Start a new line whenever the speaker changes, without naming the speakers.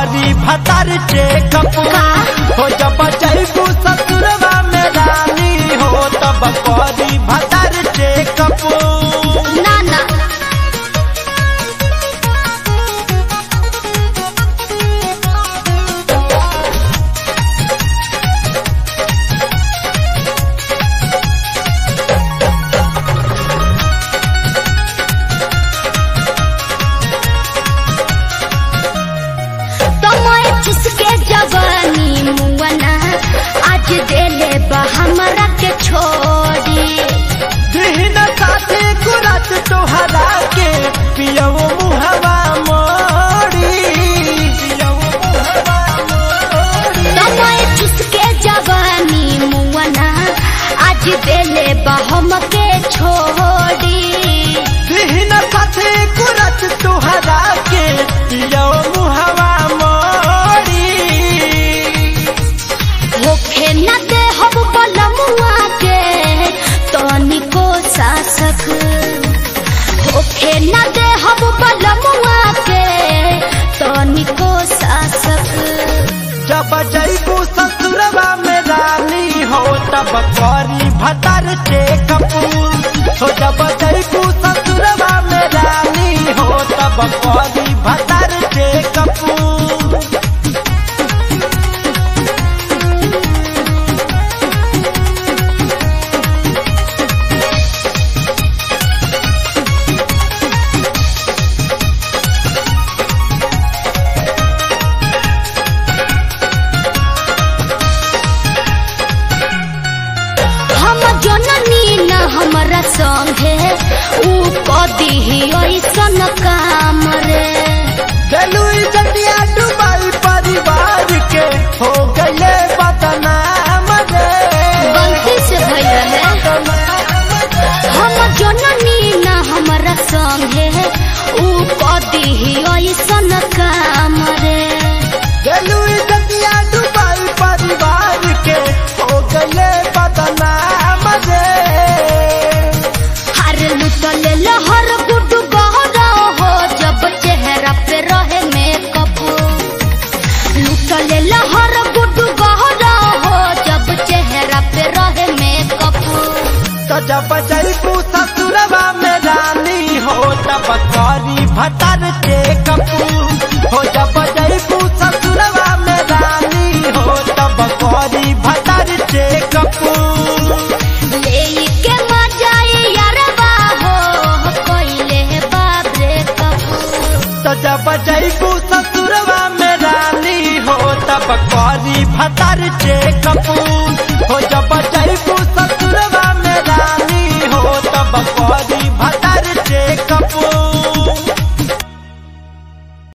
करी भतार चेकअप हो जब जैबू ससुरवा में रानी हो तब करी भतार चेकअप
ना ना तमय जिसके जवानी मुअना आज देले बा हमरा के छोड़ी
दिन साथे कुरत तोहरा के पियव मुहवा मोड़ी पियव मुहवा मोड़ी
तमय जिसके जवानी मुअना आज देले बा हमके छोड़ी
दिन साथे कुरत तोहरा के पियव मुहवा मोड़ी
होखे न दे हम बलमुआ के तनिको शासक होखे न दे हम बलमुआ के तनिको शासक
जब जैबू ससुरवा में रानी हो तब करी भतर चेकअप हो जब जैबू ससुरवा में रानी हो तब करी भतर चेकअप
हम जननी न हमरा संगे ऊ कदी ही ऐसन काम रे
गलुई जटिया डुबाई परिवार के हो गए बदनाम रे
गलती से भइल रहे हम जननी न हमरा संगे ऊ कदी ही ऐसन काम रे
गलुई जटिया डुबाई परिवार के हो गए बदनाम रे
हर लुटल लहर गुड गहरा हो जब चेहरा पे रहे मेकअप लुटल लहर गुड गहरा हो जब चेहरा पे रहे मेकअप
तो जब जैबू ससुरवा में रानी हो तब करी भतर चेकअप हो जब जैबू ससुरवा में रानी हो तब करी भतर चेकअप
लेके मजा यारबा हो कोइले बाबरे कप
तो जब जैबू ससुरवा में रानी हो तब करी भतर चेकअप